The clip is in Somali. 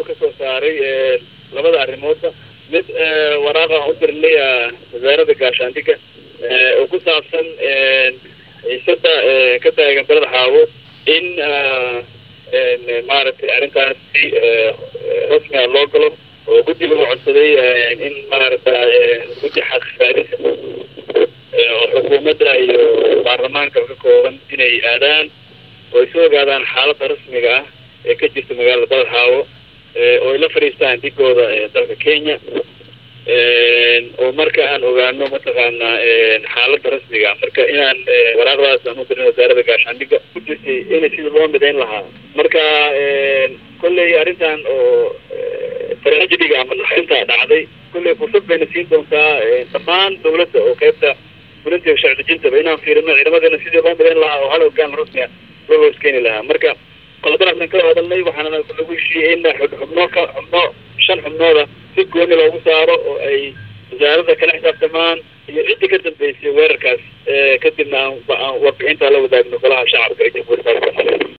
ayuu kasoo saaray labada arrimoodba mid waraaqa u dirnay wasaaradda gaashaandhigga oo ku saabsan xiisada ka taagan beled xaawo in maaragtay arrintaas si rasmiga loo galo oo guddiga u codsaday in maaragta guddi xaqsaaris oo xukuumadda iyo baarlamaanka ka kooban inay aadaan oo ay soo ogaadaan xaaladda rasmiga ah ee ka jirta magaalada beled xaawo oo ay la fadhiistaan dhigooda dalka kenya oo marka aan ogaano mataqaana xaaladda rasmiga marka inaan waraaqdaas aan u dirin wasaaradda gaashaandhigga kujirtay in sida loo midayn lahaa marka kolley arrintan oo tragediga ama naxinta dhacday kolley fursad bayna siin doontaa dhammaan dawladda oo qaybta fulinta sharci dejintaba inaan fiirino ciidamadana sidii loo midayn lahaa oo hal hogaan rasmiga loo hooskeeni lahaa marka qodobadaasaan kala hadalnay waxaana lagu heshiiyey in xubno ka xubno shan xubnooda si gooni loogu saaro oo ay wasaaradda kala xisaabtamaan iyo ciddii ka dambeysay weerarkaas kadibna aan warbixinta la wadaagno golaha shacabka ee jamhuuriyadda